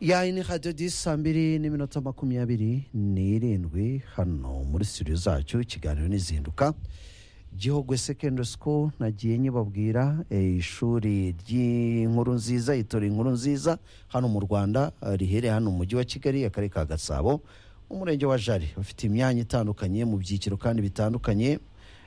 yayini hadiyo disi saa mbiri n'iminota makumyabiri n'irindwi hano muri studio zacu ikiganiro n'izinduka gihogwe secondary school nagiye nyibabwira eh, ishuri ry'inkuru nziza itora inkuru nziza hano mu rwanda eh, rihereye hano mu mujyi wa kigali akarere ka gasabo umurenge wa jari bafite imyanya itandukanye mu byiciro kandi bitandukanye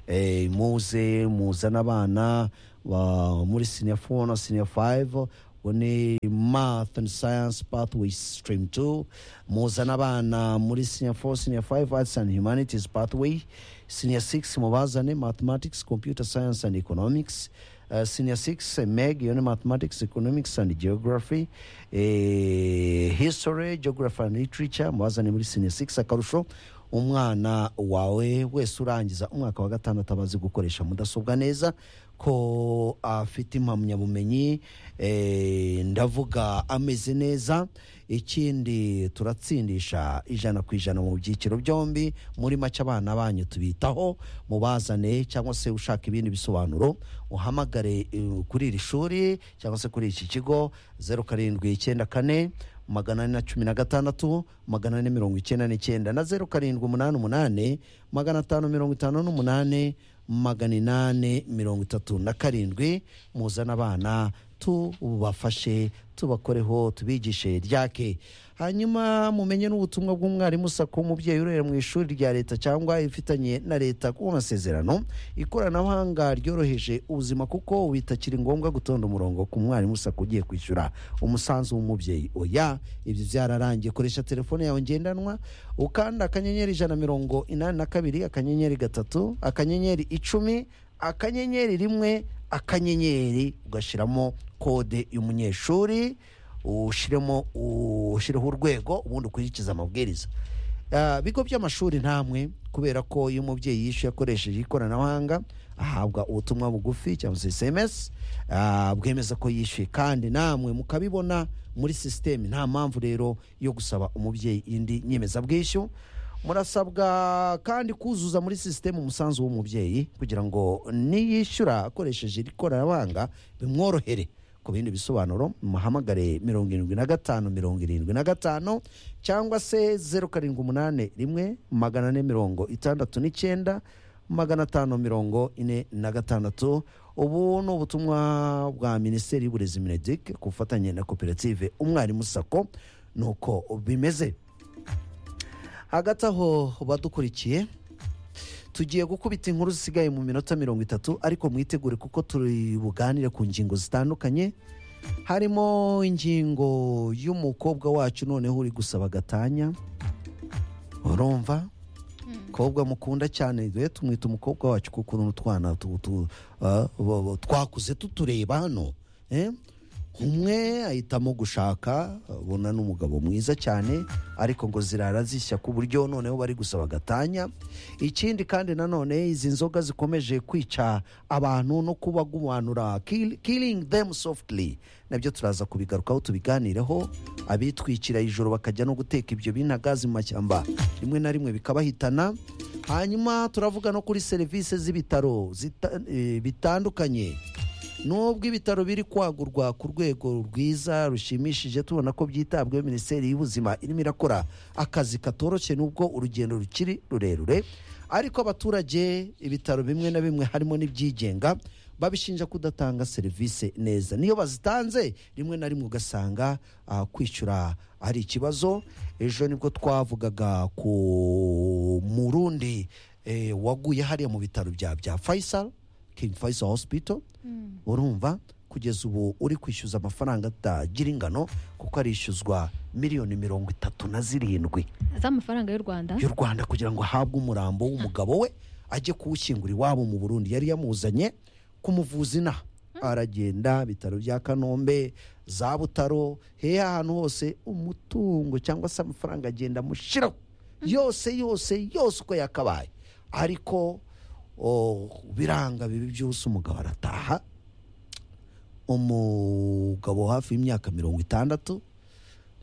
eh, muze muzana abana ba- muri senior four na senior five ni math and science pathway stream 2 muzana abana muri senior 4 senior 5 arts and humanities pathway senior 6 mubazane mathematics computer science and economics Uh, senior 6 eh, meg iyo ni mathematics economics and geography eh, history geography and literature mubazane muri senior 6 akarusho umwana wawe wese urangiza umwaka wa gatandatu aba azi gukoresha mudasobwa neza ko afite impamyabumenyi eh, ndavuga ameze neza ikindi turatsindisha ijana ku ijana mu byiciro byombi muri make abana banyu tubitaho mubazane cyangwa se ushaka ibindi bisobanuro uhamagare eh, kuri iri shuri cyangwa se kuri iki kigo zeru karindwi icyenda kane magana ane na cumi na gatandatu magana ane mirongo icyenda n'icyenda na zeru karindwi umunani umunani magana atanu mirongo itanu n'umunani magana inani mirongo itatu na karindwi muzana abana tubafashe tubakoreho tubigishe ryake hanyuma mumenye n'ubutumwa bw'umwarimu sako umubyeyi urera mu ishuri rya leta cyangwa ifitanye na leta ku masezerano ikoranabuhanga ryoroheje ubuzima kuko bitakiri ngombwa gutonda umurongo ku mwarimu sako ugiye kwishyura umusanzu w'umubyeyi oya ibyo byararangiye koresha telefone yawe ngendanwa ukanda akanyenyeri ijana na mirongo inani na kabiri akanyenyeri gatatu akanyenyeri icumi akanyenyeri rimwe akanyenyeri ugashyiramo kode y'umunyeshuri ushyiremo ushyireho urwego ubundi ukurikize amabwiriza Ah, bigo by'amashuri ntamwe kubera ko iyo umubyeyi yishyuye akoresheje ikoranabuhanga ahabwa ubutumwa bugufi cyangwa se sms ah, bwemeza ko yishyuye kandi namwe mukabibona muri sisiteme nta mpamvu rero yo gusaba umubyeyi indi nyemezabwishyu murasabwa kandi kuzuza muri sisiteme umusanzu w'umubyeyi kugira ngo niyishyura akoresheje iri koranabuhanga bimworohere ku bindi bisobanuro muhamagare mirongo irindwi na gatanu mirongo irindwi na gatanu cyangwa se zeru karindwi umunani rimwe magana ane mirongo itandatu n'icyenda magana atanu mirongo ine na gatandatu ubu ni ubutumwa bwa minisiteri y'uburezi minedik ku bufatanye na koperative umwarimu sako ni uko bimeze hagati aho badukurikiye tugiye gukubita inkuru zisigaye mu minota mirongo itatu ariko mwitegure kuko turi buganire ku ngingo zitandukanye harimo ingingo y'umukobwa wacu noneho uri gusaba gatanya urumva mukobwa mukunda cyane we tumwita umukobwa wacu kuko ukuntu utwana tu- tu- ah, bo- bo- twakuze tutureba hano eh? umwe ahitamo gushaka abona n'umugabo mwiza cyane ariko ngo zirara zishya ku buryo noneho bari gusaba gatanya ikindi kandi nanone izi nzoga zikomeje kwica abantu no kubagumanura kill- killing them softly nabyo turaza kubigarukaho tubiganireho abitwikira ijoro bakajya no guteka ibyo binagazi mu mashyamba rimwe na rimwe bikabahitana hanyuma turavuga no kuri serivisi z'ibitaro zita- eh, bitandukanye nubwo ibitaro biri kwagurwa ku rwego rwiza rushimishije tubona ko byitabweho minisiteri y'ubuzima irimo irakora akazi katoroshye nubwo urugendo rukiri rurerure ariko abaturage ibitaro bimwe na bimwe harimo n'ibyigenga babishinja kudatanga serivisi neza niyo bazitanze rimwe na rimwe ugasanga ah, kwishyura ari ikibazo ejo nibwo twavugaga ku murundi eh, waguye hariya mu bitaro bya bya faisal King Faisal Hospital urumva kugeza ubu uri kwishyuza amafaranga atagira ingano kuko arishyuzwa miliyoni mirongo itatu na zirindwi z'amafaranga y'u rwanda y'u Rwanda kugira ngo ahabwe umurambo w'umugabo we ajye kuwushyingura iwabo mu Burundi yari yamuzanye kumuvuza inaha aragenda ibitaro bya Kanombe za Butaro hehe ahantu hose umutungo cyangwa se amafaranga agenda amushiraho yose yose yose uko yakabaye ariko o, biranga bibi byose umugabo arataha umugabo hafi y'imyaka mirongo itandatu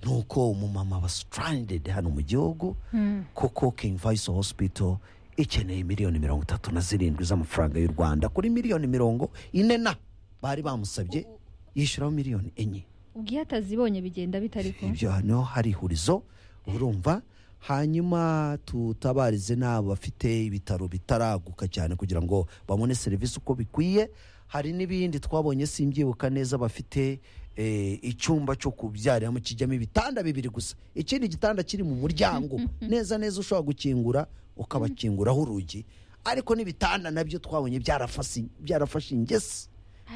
nuko umumama aba stranded hano mu gihugu kuko King Faisal Hospital ikeneye miliyoni mirongo itatu na zirindwi z'amafaranga y'u Rwanda kuri miliyoni mirongo ine na bari bamusabye yishyuraho miliyoni enye ubwo iyo atazibonye bigenda bitari ko ibyo hano hari ihurizo urumva hanyuma tutabarize n'abafite ibitaro bitaraguka cyane kugira ngo babone serivisi uko bikwiye hari n'ibindi twabonye simbyibuka neza bafite eh, icyumba cyo kubyariramo kijyamo ibitanda bibiri gusa ikindi gitanda kiri mu muryango neza neza ushobora gukingura ukabakinguraho urugi ariko n'ibitanda nabyo twabonye byarafasi- byarafashe ingesi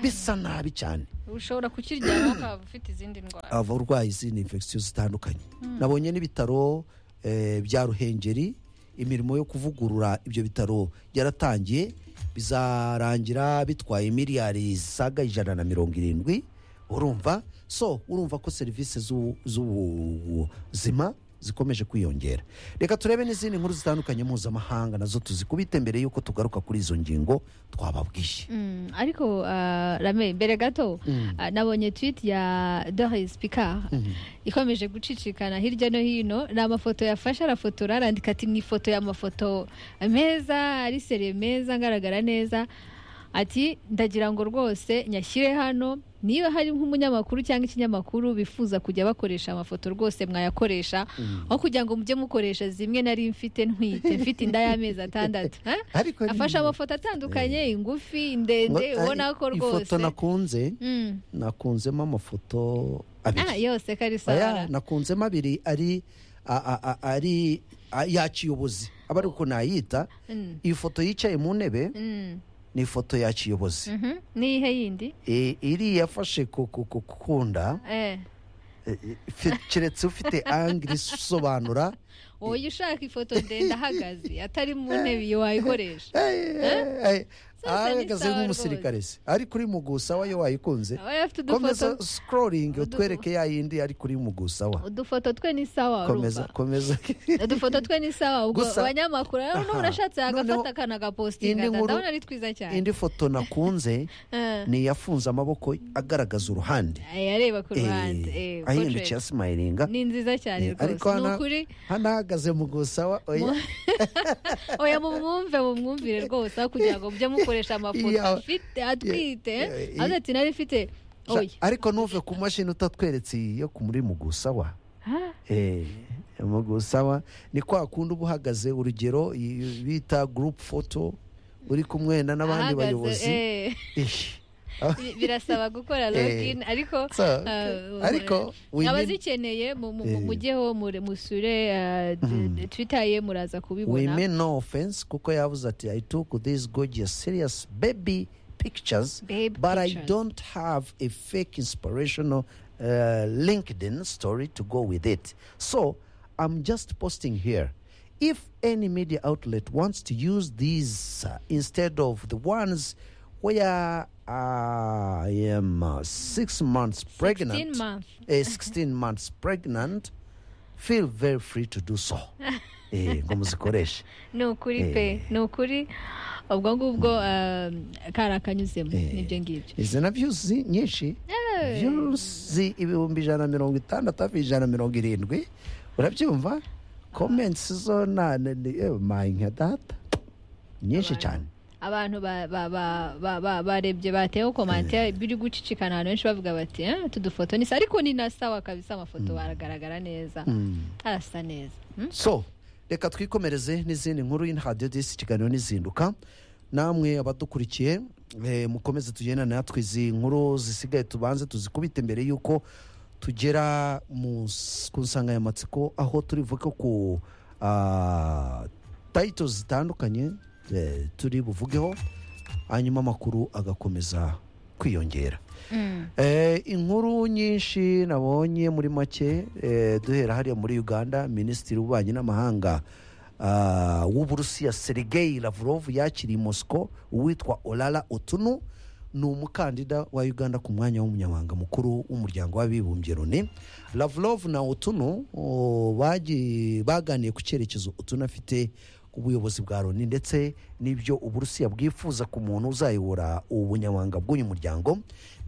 bisa nabi cyane ushobora kukiryama ukaba ufite izindi ndwara abarwayi izindi infection zitandukanye nabonye n'ibitaro eh, bya ruhengeri imirimo yo kuvugurura ibyo bitaro yaratangiye bizarangira bitwaye miliyari zisaga ijana na mirongo irindwi urumva so urumva ko serivisi z'ubu- z'ubuzima zikomeje kwiyongera reka turebe n'izindi nkuru zitandukanye mpuzamahanga nazo tuzikubite mbere y'uko tugaruka kuri izo ngingo twababwiye Mm, ariko ah, rame mbere gato ah, nabonye tweet ya doris picard ikomeje gucicikana hirya no hino ni amafoto yafashe arafotora arandika ati ni ifoto y'amafoto meza ari sere meza agaragara neza ati ndagira ngo rwose nyashyire hano niba hari nk'umunyamakuru cyangwa ikinyamakuru bifuza kujya bakoresha amafoto rwose mwayakoresha aho kugira ngo mujye mukoresha zimwe nari mfite ntwite mfite inda y'amezi atandatu Eh? ariko afashe amafoto atandukanye ingufi indende ngo- ubona ko rwose ifoto nakunze Mm. nakunzemo amafoto Ah, abiri yose karisa Oya, nakunzemo abiri ari a- a- a- ari a- yaciye ubuzi aba ari uko nayita Mm. iyi foto yicaye mu ntebe Mm. ni ifoto yaciye ubuzi Mhm. niyihe yindi E, iri yafashe ku ku- ku- kukunda Eh. e, e, fi- keretse ufite angiri isobanura wowe ushaka ifoto ndende ahagaze atari mu ntebe iyo wayikoresha Sasa ni ahagaze sawa nk'umusirikare se ariko uri mugusawa yo wayikunze aba afite komeza udufoto sikororingi udufoto- utwereke ya yindi ari kuri mugusawa udufoto twe ni sawa komeza urumva komeza udufoto twe ni sawa ubwo Gusa- abanyamakuru rero Aha. n'ubu urashatse Noneho yagafata akanagapositinga indi nkuru- ndabona ari twiza cyane indi foto nakunze Eh. ni iyafunze amaboko agaragaza uruhande Eh, areba ku ruhande Eh, Eh, ahindukiye portrait. asimayiringa ni nziza Eh, cyane rwose ariko ni hano ukuri hano ahagaze mu gusawa oya oya mumwumve mumwumvire rwose aho kugira ngo mujye mukoresha amafoto Iya. afite atwite Iya. avuga ati nari mfite Ja- oya ariko ntuve ku mashini utatweretse iyi yo ku- muri mu gusawa Ha? Eh, mu gusawa ni kwa kundi uba uhagaze urugero iyi bita gurupu foto uri kumwe na n'abandi Ahagaze, bayobozi eh, Ish. bi- birasaba gukora login ariko So, Ah, ariko we need- abazikeneye mu- mu- Eh. mu- mujyeho mure- musure ah, d- d- twitter ye muraza we kubibona mean no offense kuko yavuze ati i took these gorgeous serious baby pictures Babe but i pictures. don't have a fake inspirational uh, linkedin story to go with it so i'm just posting here if any media outlet wants to use these uh, instead of the ones where i am uh, six months pregnant 16 months. eh, 16 months pregnant feel very free to do so eh, ngo muzikoreshe ni ukuri pe Eh. ni ukuri ubwo ngubwo ah, kari akanyuzemo Eh. nibyo ngibyo izi na vyuzi nyinshi vyuzi ibihumbi ijana na mirongo itandatu hafi ijana na mirongo irindwi urabyumva comments zo na na- ni- eh, my nka data nyinshi Abantu. cyane abantu ba- ba- ba- ba- ba- barebye bateyeho komante biri gucicikana abantu benshi bavuga bati "Eh, utu dufoto ni sa ariko ni na sawa kabisa amafoto baragaragara neza arasa neza Mm? so reka twikomereze n'izindi nkuru y'inhadiyo disi ikiganiro n'izinduka namwe abadukurikiye eh, mukomeze tugendane natwe izi nkuru zisigaye tubanze tuzikubite mbere y'uko tugera mu s- ku nsanganyamatsiko aho turi buvuge ku tayito zitandukanye eh, turi buvugeho hanyuma amakuru agakomeza kwiyongera Mm. Eh, inkuru nyinshi nabonye muri make eh, duhera hariya muri uganda minisitiri w'ububanyi n'amahanga ah, w'uburusiya sergei lavrov yakiriye i mosco uwitwa orara otunu ni umukandida wa uganda ku mwanya w'umunyamabanga mukuru w'umuryango w'abibumbye loni lavrov na otunu oh, bagi- baganiye ku cyerekezo otunu afite ku buyobozi bwa loni ndetse n'ibyo uburusiya bwifuza ku muntu uzayobora ubunyamabanga bw'uyu muryango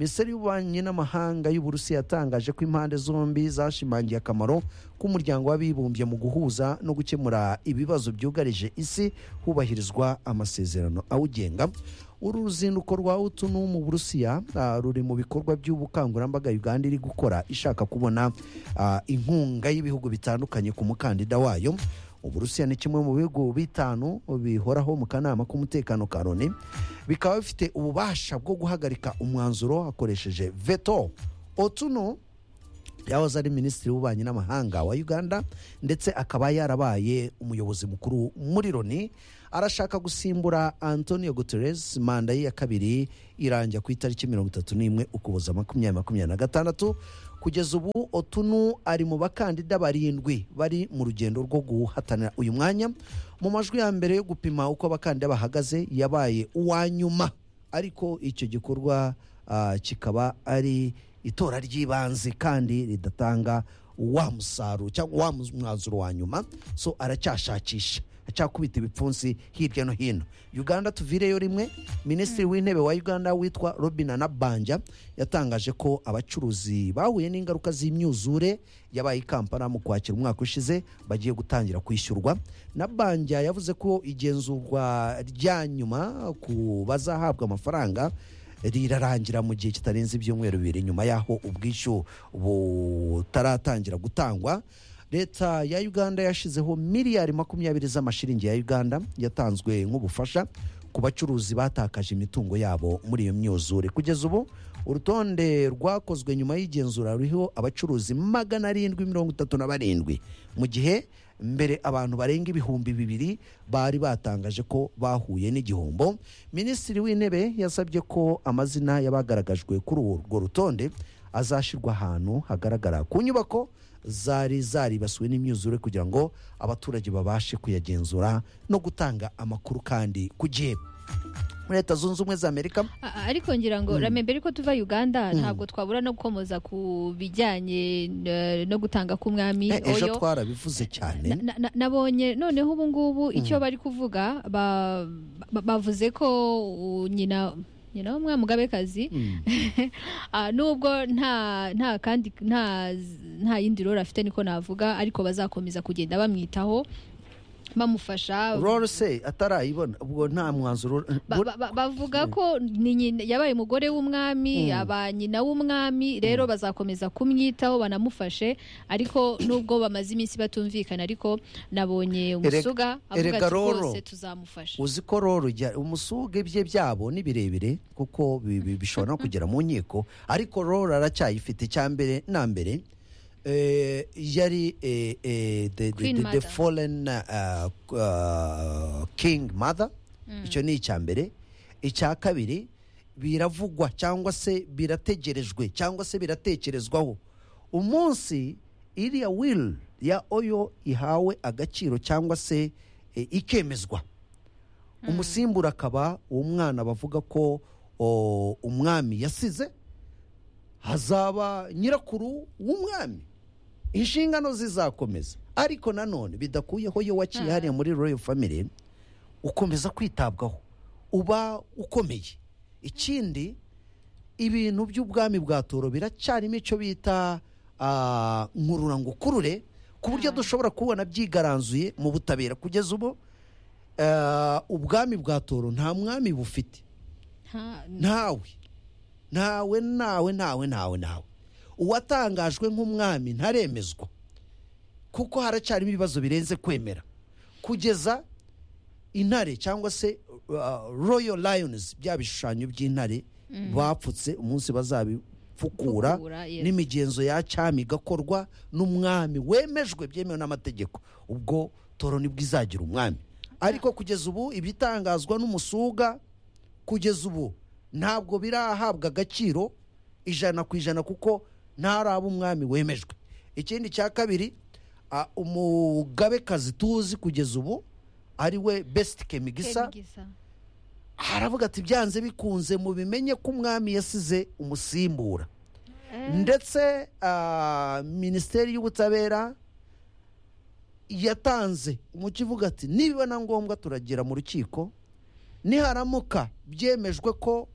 minisiteri y'ububanyi n'amahanga y'uburusiya yatangaje ko impande zombi zashimangiye akamaro k'umuryango w'abibumbye mu guhuza no gukemura ibibazo byugarije isi hubahirizwa amasezerano awugenga uru ruzinduko rwa utunu mu burusiya ah, ruri mu bikorwa by'ubukangurambaga uganda iri gukora ishaka kubona ah, inkunga y'ibihugu bitandukanye ku mukandida wayo uburusiya ni kimwe mu bihugu bitanu bihoraho mu kanama k'umutekano ka loni bikaba bifite ububasha bwo guhagarika umwanzuro hakoresheje veto otuno yahoze ari minisitiri w'ububanyi n'amahanga wa uganda ndetse akaba yarabaye umuyobozi mukuru muri loni arashaka gusimbura antonio guterres manda ye ya kabiri irangira ku itariki mirongo itatu n'imwe ukuboza makumyabiri makumyabiri na gatandatu kugeza ubu otunu ari mu bakandida barindwi bari mu rugendo rwo guhatanira uyu mwanya mu majwi ya mbere yo gupima uko abakandida bahagaze yabaye uwa nyuma ariko icyo gikorwa ah, kikaba ari itora ry'ibanze kandi ridatanga wa musaruro cyangwa wa mwanzuro wa nyuma so aracyashakisha acyakubita ibipfunsi hirya no hino uganda tuvireyo rimwe minisitiri w'intebe wa uganda witwa robin anabanja yatangaje ko abacuruzi bahuye n'ingaruka z'imyuzure yabaye i kampala mu kwakira umwaka ushize bagiye gutangira kwishyurwa nabanja yavuze ko igenzurwa rya nyuma ku bazahabwa amafaranga rirarangira mu gihe kitarenze ibyumweru bibiri nyuma y'aho ubwishyu butaratangira gutangwa leta ya uganda yashyizeho miliyari makumyabiri z'amashiringi ya uganda yatanzwe nk'ubufasha ku bacuruzi batakaje imitungo yabo muri iyo myuzure kugeza ubu urutonde rwakozwe nyuma y'igenzura ruriho abacuruzi magana arindwi mirongo itatu na barindwi mu gihe mbere abantu barenga ibihumbi bibiri bari batangaje ko bahuye n'igihombo minisitiri w'intebe yasabye ko amazina y'abagaragajwe kuri urwo rutonde azashyirwa ahantu hagaragara ku nyubako zari zaribasiwe n'imyuzure kugira ngo abaturage babashe kuyagenzura no gutanga amakuru kandi ku gihe muri leta zunze ubumwe za amerika A- ariko ngira ngo rame mbere ko tuva uganda ntabwo twabura no gukomoza ku bijyanye eh, no gutanga k'umwami Eh, ejo oyo twarabivuze cyane Na- na- na- nabonye noneho ubu ngubu icyo bari kuvuga ba- ba- bavuze ko uh, nyina nyina w'umwami mugabekazi Ah, nubwo nta nta kandi nta nta yindi role afite niko navuga ariko bazakomeza kugenda bamwitaho bamufasha roro se atarayibona ubwo nta mwanzuro ba- ba- ba- bavuga ko ni nyina- yabaye umugore w'umwami aba nyina w'umwami rero bazakomeza kumwitaho banamufashe ariko nubwo bamaze iminsi batumvikana ariko nabonye umusuga avuga erega ati Roro, rwose tuzamufasha uzi ko roro jya- umusuge bye byabo ni birebire kuko bi- bi- bishobora no kugera mu nkiko ariko roro aracyayifite icya mbere na mbere eh, yari eh, eh, the, the, Queen the, the Mother. fallen uh, uh, king mother icyo ni icya mbere icya kabiri biravugwa cyangwa se birategerejwe cyangwa se biratekerezwaho umunsi iriya will ya oyo ihawe agaciro cyangwa se eh, ikemezwa umusimbura akaba uwo mwana bavuga ko o, umwami yasize hazaba nyirakuru w'umwami inshingano zizakomeza ariko nanone bidakuyeho iyo waciye hariya muri royal family ukomeza kwitabwaho uba ukomeye ikindi ibintu by'ubwami bwa toro biracyarimo icyo bita ah, nkururangukurure ku buryo dushobora kubona byigaranzuye mu butabera kugeza ubu ah, ubwami bwa toro nta mwami bufite Nta- ntawe ntawe ntawe ntawe ntawe ntawe uwatangajwe nk'umwami ntaremezwa kuko haracyarimo ibibazo birenze kwemera kugeza intare cyangwa se uh, royal lions bya bishushanyo by'intare bapfutse umunsi bazabifukura Fukura, yes. n'imigenzo ya cyami igakorwa n'umwami wemejwe byemewe n'amategeko ubwo toro nibwo izagira umwami ariko kugeza ubu ibitangazwa n'umusuga kugeza ubu ntabwo birahabwa agaciro ijana ku ijana kuko ntaraba umwami wemejwe ikindi cya kabiri ah, umugabekazi tuzi kugeza ubu ari we besiti kemigisa Kenigisa. aravuga ati byanze bikunze mu bimenye ko umwami yasize umusimbura Eh. ndetse ah, minisiteri y'ubutabera yatanze umuco ivuga ati niba na ngombwa turagera mu rukiko niharamuka byemejwe ko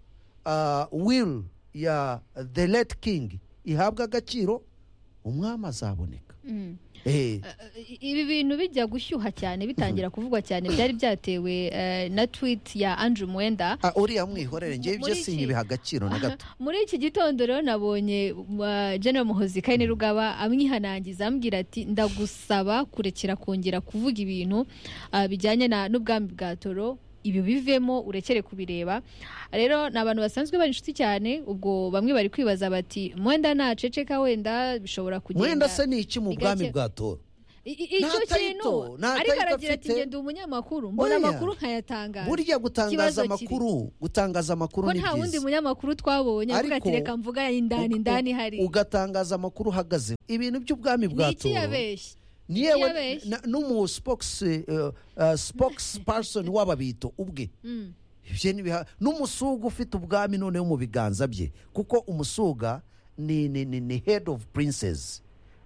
will ya the late king ihabwa agaciro umwami azaboneka Mm. Eh, I- ibi bintu bijya gushyuha cyane bitangira kuvugwa cyane byari byatewe eh, na tweet ya Andrew Mwenda ah, uriya mwihorere ngewe ibyo muri iki- sinyibiha agaciro na gato muri iki gitondo rero nabonye uh, General Muhozi Kaine Rugaba amwihanangiza ambwira ati ndagusaba kurekera kongera kuvuga ibintu uh, bijyanye na n'ubwami bwa toro ibi bivemo urekere kubireba rero ni abantu basanzwe bari inshuti cyane ubwo bamwe bari kwibaza bati mwenda naceceka wenda bishobora kugenda mwenda se ni iki mu bwami bigake- bwa tora I- i- icyo Nta title, kintu nta ariko title aragira ati afite. ngenda umunyamakuru mbona Oya. amakuru nkayatangaza burya Ikibazo gutangaza kiri. amakuru gutangaza amakuru ko ni nta wundi byiza munyamakuru twabonye avuga ati Ariko- reka mvuga indani Ug- indani ug- hari ugatangaza amakuru uhagaze ibintu by'ubwami ni bwa iki toro yabeshye ni yewe yabeshye? na- n'umu spokes- eh, eh, spokesperson w'ababito ubwe Mm. ibyo ni biha- n'umusuga ufite ubwami noneho mu biganza bye kuko umusuga ni ni ni, ni head of princes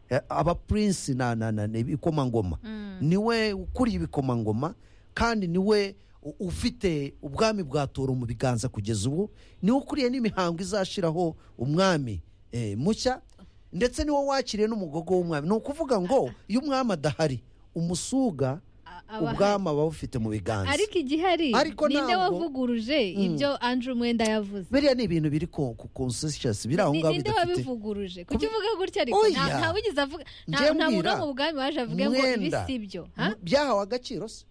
Eh, aba prince na na na ni ibikomangoma niwe ukuriye ibikomangoma kandi niwe u- ufite ubwami bwa toro mu biganza kugeza ubu niwe ukuriye n'imihango izashiraho umwami eh, mushya ndetse niwe wakiriye n'umugogo w'umwami ni ukuvuga ngo iyo umwami adahari umusuga A- aba ubwami aba awufite mu biganza ariko igihari Ariko ninde ntabwo- wavuguruje ibyo Andrew Mwenda yavuze biriya ni ibintu biri ku ku- conscious biri aho Ni- ngaho ninde bidafite wabivuguruje kuki uvuga gutya ariko Oya. Nta- nta wigeze avuga nta Njye nta muntu mbwira, wo mu bwami waje avuge ngo ibi Mwenda. si byo ha? M- byahawe agaciro se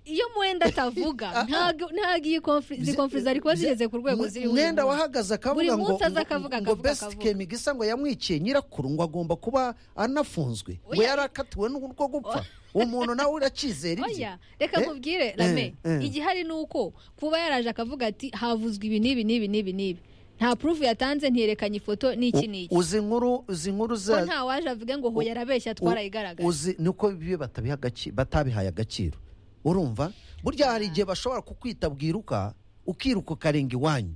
iyo mwenda atavuga ntabwo ntabwo iyi konfuri izi Bye- konfuri zari kuba zigeze ku rwego Mwe- ziriho uyu mwenda munsi. wahagaze akavuga Buri ngo munsi aza akavuga, ngo akavuga, best akavuga. kemigisa ngo yamwiciye nyirakuru ngo agomba kuba anafunzwe ngo Oya. yari akatiwe n'urwo gupfa umuntu nawe uracyizera ibye oya reka Eh? nkubwire rame eh. igihari ni uko kuba yaraje akavuga ati havuzwe ibi n'ibi n'ibi n'ibi n'ibi nta purufu yatanze ntiyerekanye ifoto n'iki U- n'iki uzi inkuru uzi inkuru ko za nta waje avuge ngo hoya arabeshya twarayigaragaje uzi niko bibi batabiha agaci- batabihaye agaciro urumva burya hari igihe bashobora kukwita bwiruka ukiruka ukarenga iwanyu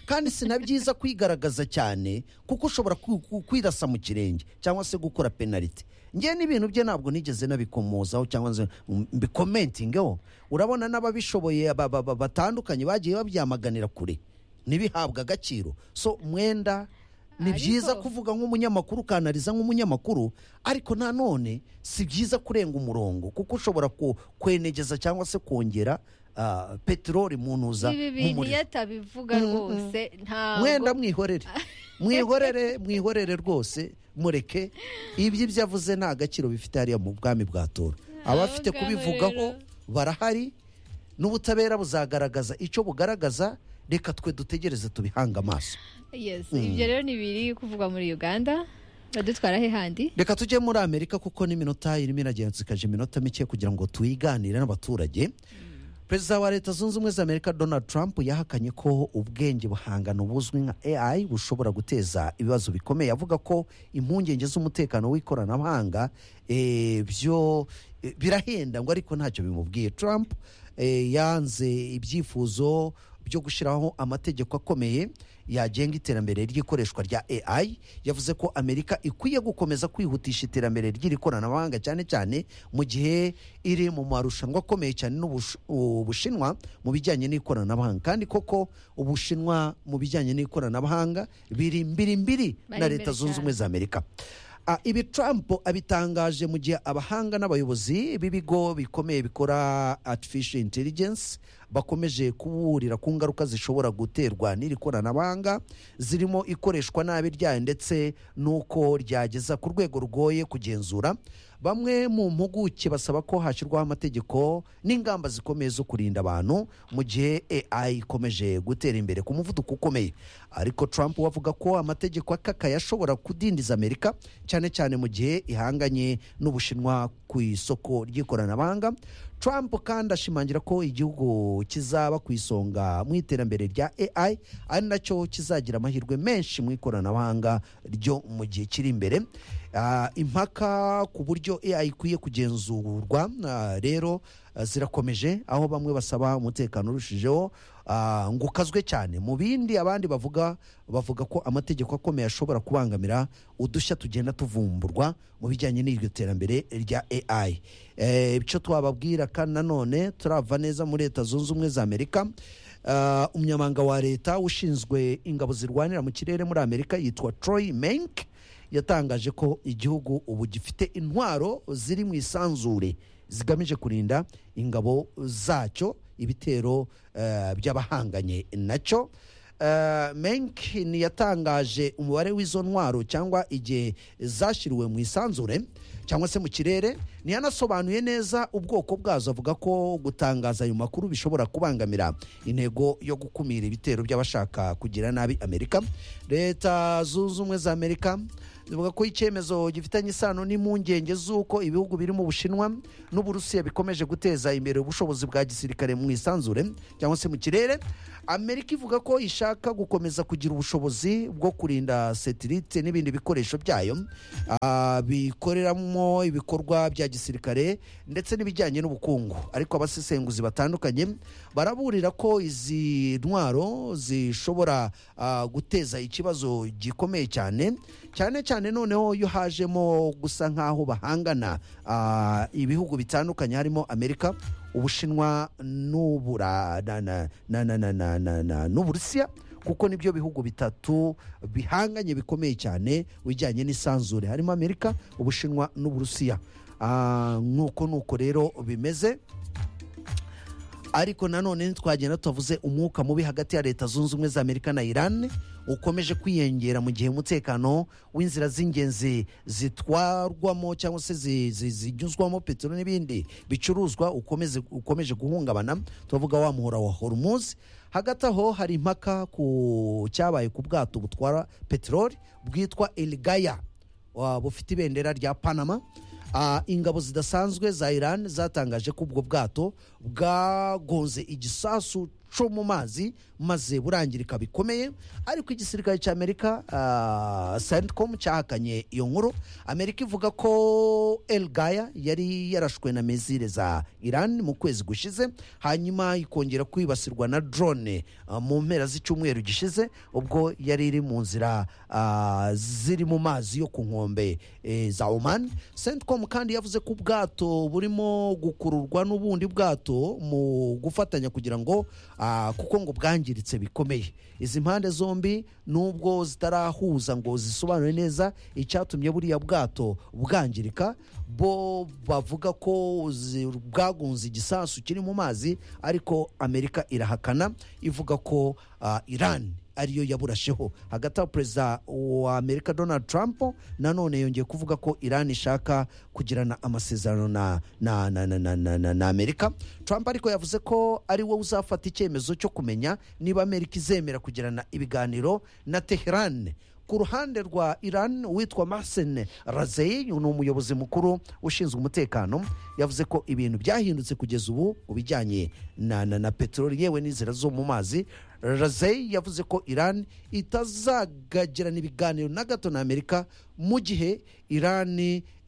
kandi si na byiza kwigaragaza cyane kuko ushobora kwi- ku- kwirasa mu kirenge cyangwa se gukora penaliti ngewe n'ibintu bye ntabwo nigeze nabikomozaho cyangwa nze mbikomentingeho urabona n'ababishoboye ba- ba- ba- batandukanye bagiye babyamaganira kure ntibihabwe agaciro so mwenda ni Ariko- byiza kuvuga nk'umunyamakuru ukanariza nk'umunyamakuru ariko nanone si byiza kurenga umurongo kuko ushobora ku- kwenegeza cyangwa se kongera ah, peteroli mu ntuza ibi bintu nk'umuriro. iyo atabivuga Mm, mm. rwose ntabwo mwenda mwihorere mwihorere mwihorere rwose mureke ibyo ibyo avuze nta gaciro bifite hariya mu bwami bwa toro abafite ngaho kubivugaho barahari n'ubutabera buzagaragaza icyo bugaragaza reka twe dutegereze tubihange amaso yes ibyo rero ni biri kuvugwa muri uganda badutwara he handi reka tujye muri amerika kuko n'iminota irimo iragenda zikaje iminota mike kugira ngo tuyiganire n'abaturage perezida wa leta zunze ubumwe za amerika donald trump yahakanye ko ubwenge buhangano buzwi nka ai bushobora guteza ibibazo bikomeye avuga ko impungenge z'umutekano w'ikoranabuhanga eh, byo eh, birahenda ngo ariko ntacyo bimubwiye trump eh, yanze ibyifuzo byo gushyiraho amategeko akomeye yagenga iterambere ry'ikoreshwa rya AI yavuze ko Amerika ikwiye gukomeza kwihutisha iterambere ry'iri koranabuhanga cyane cyane mu gihe iri mu marushanwa akomeye cyane n'Ubushinwa mu bijyanye n'ikoranabuhanga kandi koko Ubushinwa mu bijyanye n'ikoranabuhanga biri mbiri mbiri Bari na imbere Leta Zunze cyane. Ubumwe za Amerika Ah, ibi Trump abitangaje mu gihe abahanga n'abayobozi b'ibigo bikomeye bikora artificial intelligence bakomeje kuburira ku ngaruka zishobora guterwa n'iri koranabuhanga zirimo ikoreshwa nabi ryayo ndetse n'uko ryageza ku rwego rugoye kugenzura bamwe mu mpuguke basaba ko hashyirwaho amategeko n'ingamba zikomeye zo kurinda abantu mu gihe AI ikomeje gutera imbere ku muvuduko ukomeye ariko Trump we avuga ko amategeko akakaye ashobora kudindiza Amerika cyane cyane mu gihe ihanganye n'Ubushinwa ku isoko ry'ikoranabuhanga Trump kandi ashimangira ko igihugu kizaba ku isonga mu iterambere rya AI ari nacyo kizagira amahirwe menshi mu ikoranabuhanga ryo mu gihe kiri imbere Ah, impaka ku buryo AI ikwiye kugenzurwa ah, rero ah, zirakomeje aho bamwe basaba umutekano urushijeho ah, ngo ukazwe cyane mu bindi abandi bavuga bavuga ko amategeko akomeye ashobora kubangamira udushya tugenda tuvumburwa mu bijyanye n'iryo terambere rya AI Eh, icyo twababwira kandi nanone turava neza muri leta zunze ubumwe za Amerika Ah, umunyamabanga wa leta ushinzwe ingabo zirwanira mu kirere muri Amerika yitwa Troy Menk yatangaje ko igihugu ubu gifite intwaro ziri mu isanzure zigamije kurinda ingabo zacyo ibitero eh, by'abahanganye nacyo Eh, menkin yatangaje umubare w'izo ntwaro cyangwa igihe zashyiriwe mu isanzure cyangwa se mu kirere ntiyanasobanuye neza ubwoko bwazo avuga ko gutangaza ayo makuru bishobora kubangamira intego yo gukumira ibitero by'abashaka kugira nabi amerika leta zunze ubumwe za amerika zivuga ko icyemezo gifitanye isano n'impungenge z'uko ibihugu biri mu bushinwa n'uburusiya bikomeje guteza imbere ubushobozi bwa gisirikare mu isanzure cyangwa se mu kirere amerika ivuga ko ishaka gukomeza kugira ubushobozi bwo kurinda setirite n'ibindi bikoresho byayo ah, bikoreramo ibikorwa bya gisirikare ndetse n'ibijyanye n'ubukungu ariko abasesenguzi batandukanye baraburira ko izi ntwaro zishobora ah, guteza ikibazo gikomeye cyane cyane cyane noneho iyo hajemo gusa nk'aho bahangana ah, ibihugu bitandukanye harimo amerika ubushinwa n'ubura na- na- na- na- na- na- na- na- n'uburusiya kuko nibyo bihugu bitatu bihanganye bikomeye cyane bijyanye n'isanzure harimo amerika ubushinwa n'uburusiya Ah, nk'uko nuko rero bimeze ariko nanone ntitwagenda tutavuze umwuka mubi hagati ya leta zunze ubumwe za amerika na iran ukomeje kwiyongera mu gihe umutekano w'inzira z'ingenzi zitwarwamo cyangwa se zi- zi- zinyuzwamo peteroli n'ibindi bicuruzwa ukomeze- ukomeje guhungabana tuvuga wa muhora wa hormuz hagati aho hari impaka ku cyabaye ku bwato butwara peteroli bwitwa elgaya wa- bufite ibendera rya panama Ah, ingabo zidasanzwe za iran zatangaje ko ubwo bwato bwagonze igisasu cyo mu mazi maze burangirika bikomeye ariko igisirikare cya amerika ah, centcom cyahakanye iyo nkuru amerika ivuga ko elgaya yari yarashwe na mezire za iran mu kwezi gushize hanyuma ikongera kwibasirwa na drone ah, mu mpera z'icyumweru gishize ubwo yari iri mu nzira ah, ziri mu mazi yo ku nkombe eh, za oman centcom kandi yavuze ko ubwato burimo gukururwa n'ubundi bwato mu gufatanya kugira ngo ah, kuko ngo bwangiritse bikomeye izi mpande zombi nubwo zitarahuza ngo zisobanure neza icyatumye buriya bwato bwangirika bo bavuga ko zi- bwagunze igisasu kiri mu mazi ariko amerika irahakana ivuga ko ah, iran ariyo yaburasheho hagati aho perezida wa amerika donald trump nanone yongeye kuvuga ko iran ishaka kugirana amasezerano na, na, na, na, na, na, na, na amerika trump ariko yavuze ko ari we uzafata icyemezo cyo kumenya niba amerika izemera kugirana ibiganiro na teheran ku ruhande rwa iran witwa mahsen razei ni umuyobozi mukuru ushinzwe umutekano yavuze ko ibintu byahindutse kugeza ubu mu bijyanye na, na, na peteroli yewe n'inzira zo mu mazi razei yavuze ko iran itazagirana ibiganiro na gato na amerika mu gihe iran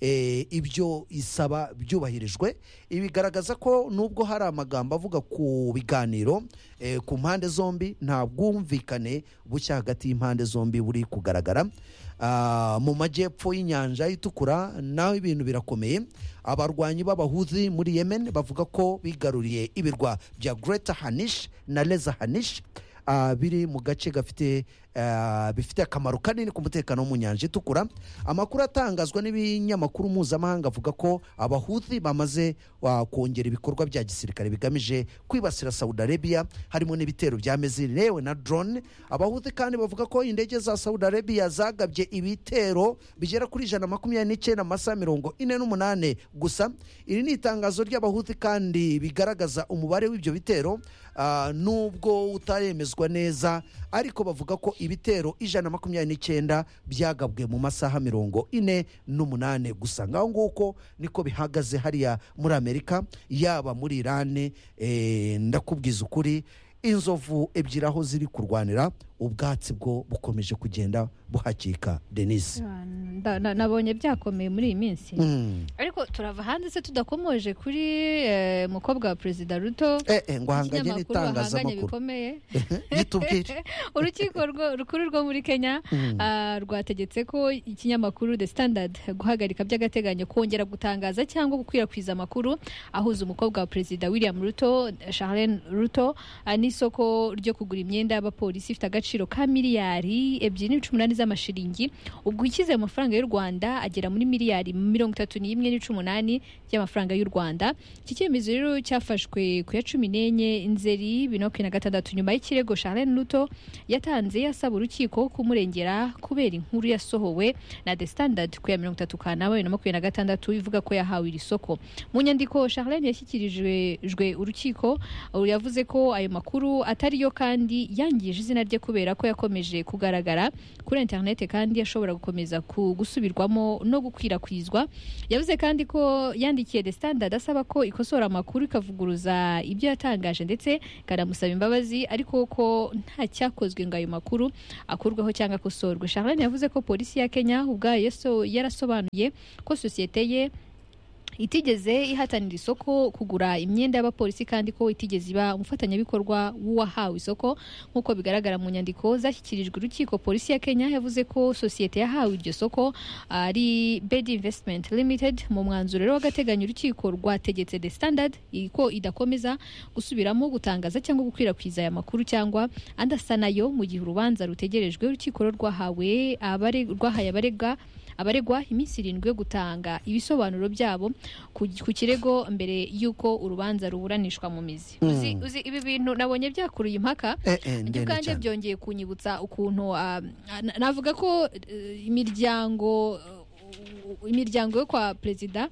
eh, ibyo isaba byubahirijwe ibigaragaza ko nubwo hari amagambo avuga ku biganiro eh, ku mpande zombi nta bwumvikane bushya hagati y'impande zombi buri kugaragara Ah, mu majyepfo y'inyanja itukura naho ibintu birakomeye abarwanyi b'abahuzi muri yemen bavuga ko bigaruriye ibirwa bya greta hanish na leza hanish ah, biri mu gace gafite ah, bifite akamaro kanini ku mutekano wo mu nyanja itukura amakuru atangazwa n'ibinyamakuru mpuzamahanga avuga ko abahuthi bamaze ah, kongera ibikorwa bya gisirikare bigamije kwibasira saudi arabia harimo n'ibitero bya meziri yewe na drone abahuthi kandi bavuga ko indege za saudi arabia zagabye ibitero bigera kuri ijana na makumyabiri n'icyenda mu masaha mirongo ine n'umunani gusa iri ni itangazo ry'abahuthi kandi bigaragaza umubare w'ibyo bitero ah, nubwo utaremezwa neza ariko bavuga ko ibitero ijana na makumyabiri n'icyenda byagabwe mu masaha mirongo ine n'umunani gusa ngaho nguko niko bihagaze hariya muri amerika yaba muri irani eh, ndakubwiza ukuri inzovu ebyiri aho ziri kurwanira ubwatsi bwo bukomeje kugenda buhakika denise nda- na- nabonye byakomeye muri iyi minsi Mm. ariko turava hanze se tudakomoje kuri eh, mukobwa wa perezida ruto eh, eh, ngo hanganye ikinyamakuru bahanganye n'itangazamakuru bikomeye gitubwire urukiko rwo- rukuru rwo muri kenya Mm. ah, rwategetse ko ikinyamakuru the standard guhagarika by'agateganyo kongera gutangaza cyangwa gukwirakwiza amakuru ahuza umukobwa wa perezida william ruto charlene ruto ah, n'isoko ryo kugura imyenda y'abapolisi ifite agaciro ka miliyari ebyiri n'ibice umunani z'amashiringi ubwo ukize ayo mafaranga y'u rwanda agera muri miliyari mirongo itatu n'imwe n'ice umunani by'amafaranga y'u rwanda iki cyemezo rero cyafashwe ku ya cumi n'enye nzeri bibiri na makumyabiri na gatandatu nyuma y'ikirego Charlene Ruto yatanze asaba urukiko kumurengera kubera inkuru yasohowe na The Standard ku ya mirongo itatu kanama bibiri na makumyabiri na gatandatu ivuga ko yahawe iri soko mu nyandiko Charlene yashyikirijwe jwe urukiko ubu yavuze ko ayo makuru atari yo kandi yangije izina rye kubera ko yakomeje kugaragara kuri interinete kandi ashobora gukomeza ku- gusubirwamo no gukwirakwizwa yavuze kandi ko yandikiye the standard asaba ko ikosora amakuru ikavuguruza ibyo yatangaje ndetse ikanamusaba imbabazi ariko ko nta cyakozwe ngo ayo makuru akurweho cyangwa akosorwe charlene yavuze ko polisi ya kenya ubwayo yaso- yarasobanuye ko sosiyete ye itigeze ihatanira isoko kugura imyenda y'abapolisi kandi ko itigeze iba umufatanyabikorwa w'uwahawe isoko nk'uko bigaragara mu nyandiko zashyikirijwe urukiko polisi ya kenya yavuze ko sosiyete yahawe iryo soko ari bed investment limited mu mwanzuro rero w'agateganyo urukiko rwategetse the standard i- ko idakomeza gusubiramo gutangaza cyangwa gukwirakwiza aya makuru cyangwa andi asa nayo mu gihe urubanza rutegerejwe urukiko rero rwahawe abare- rwahaye abarega abaregwa iminsi irindwi yo gutanga ibisobanuro byabo ku ku kirego mbere y'uko urubanza ruburanishwa mu mizi Mm. uzi, uzi ibi bintu nabonye byakuruye impaka Eh, eh, ibyo ndende kandi cyane. byongeye kunyibutsa ukuntu ah, na- navuga ko eh, imiryango eh, imiryango yo kwa perezida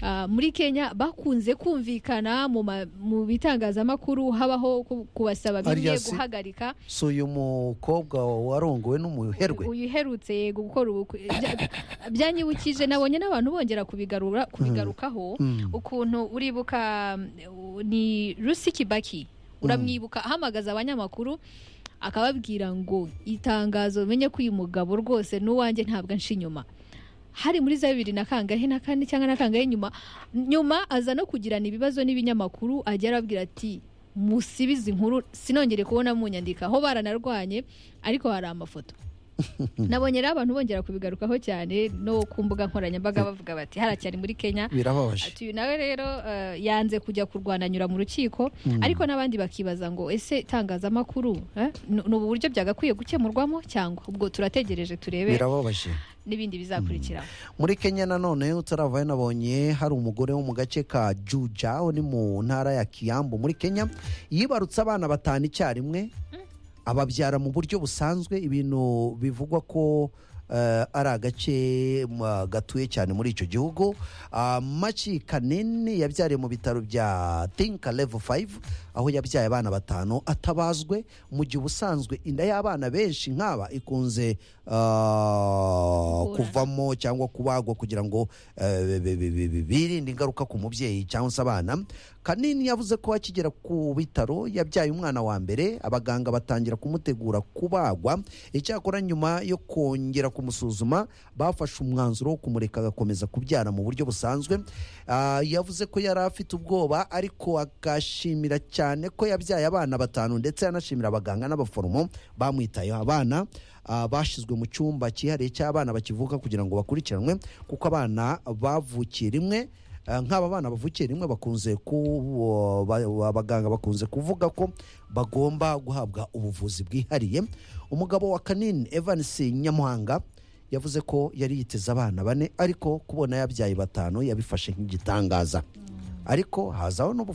ah, muri kenya bakunze kumvikana mu ma- mu bitangazamakuru habaho ku- kubasaba bimwe Alias- guhagarika si uyu mukobwa warongowe n'umuherwe uyu uherutse yego gukora ubukwe bya- byanyibukije nabonye n'abantu bongera kubigarura kubigarukaho Mm. ukuntu uribuka mm, ni Lucy Kibaki uramwibuka ahamagaza abanyamakuru akababwira ngo itangazo menye ko uyu mugabo rwose n'uwanjye ntabwo anca inyuma hari muri za bibiri na kangahe na kane cyangwa na kangahe nyuma nyuma aza no kugirana ibibazo n'ibinyamakuru ajya arabwira ati musibize inkuru sinongere kubona munyandika aho baranarwanye ariko hari amafoto nabonye rero abantu bongera kubigarukaho cyane no ku mbuga nkoranyambaga bavuga bati haracyari muri kenya birababaje ati uyu nawe rero eh, yanze kujya kurwana anyura mu rukiko ariko n'abandi bakibaza ngo ese itangazamakuru eh, ni ni ubu buryo byagakwiye gukemurwamo cyangwa ubwo turategereje turebe birababaje n'ibindi bizakurikiraho muri kenya nanone utaravayo nabonye hari umugore wo mu gace ka juja ni mu ntara ya kiyambu muri kenya yibarutse abana batanu icyarimwe ababyara mu buryo busanzwe ibintu bivugwa ko eh, ari agace ma- gatuye cyane muri icyo gihugu Ah, maci kanini yabyariye mu bitaro bya tinka level 5 aho yabyaye abana batanu atabazwe mu gihe ubusanzwe inda y'abana benshi nk'aba ikunze ah, Gukura. kuva kuvamo cyangwa kubagwa kugira ngo eh, bi- bi- bi- bi- birinde ingaruka ku mubyeyi cyangwa se abana kanini yavuze ko akigera ku bitaro yabyaye umwana wa mbere abaganga batangira kumutegura kubagwa icyakora nyuma yo kongera kumusuzuma bafashe umwanzuro wo kumureka agakomeza kubyara mu buryo busanzwe Ah, yavuze ko yari afite ubwoba ariko agashimira cyane ko yabyaye abana batanu ndetse yanashimira abaganga n'abaforomo bamwitayeho abana ah, bashyizwe mu cyumba cyihariye cy'abana bakivuka kugira ngo bakurikiranwe kuko abana bavukiye rimwe Ah, nk'aba bana bavukiye rimwe bakunze ku ba- ba- abaganga bakunze kuvuga ko bagomba guhabwa ubuvuzi bwihariye umugabo wa kanini Evans Nyamuhanga yavuze ko yari yiteze abana bane ariko kubona yabyaye batanu yabifashe nk'igitangaza ariko hazaho n'ubufasha